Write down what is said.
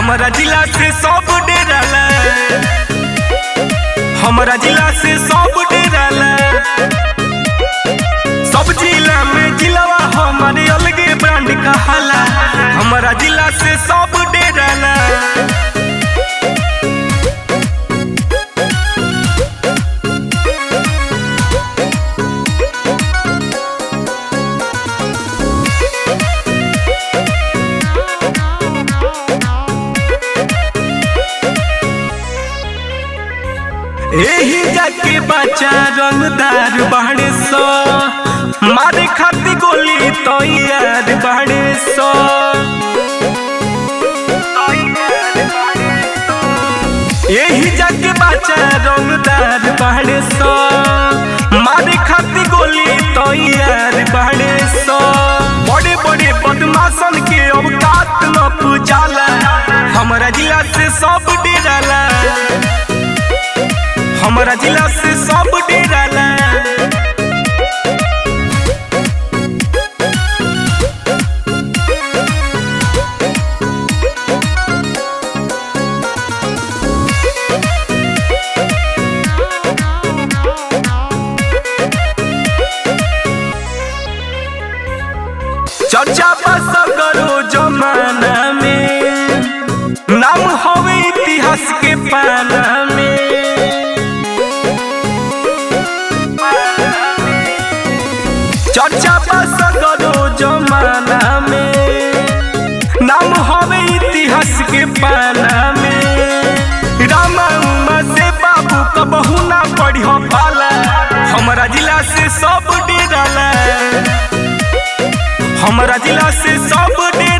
हमरा जिला से सब डेराला हमरा जिला से सब डेराला सब जिला में जिलावा हमारे अलगे ब्रांड कहाला हमरा जिला से सब डेराला एही जाके बच्चा रंगदार बाड़े सो मारे खाती गोली तो यार बाड़े सो एही जाके बच्चा रंगदार बाड़े सो मारे खाती गोली तो यार बाड़े सो बड़े बड़े बदमाशन के अवकात न पूजाला हमरा जिला से सब डेराला हमरा जिला से सब डेराला चर्चा बस करो जमाना में नाम हवे इतिहास के पाना में चर्चा बस करो जमाना में नाम हवे इतिहास के पाना में रामा उमा से बाबू कबहू ना पढ़ी पाला हमरा जिला से सब डेराला हमरा जिला से सब डेराला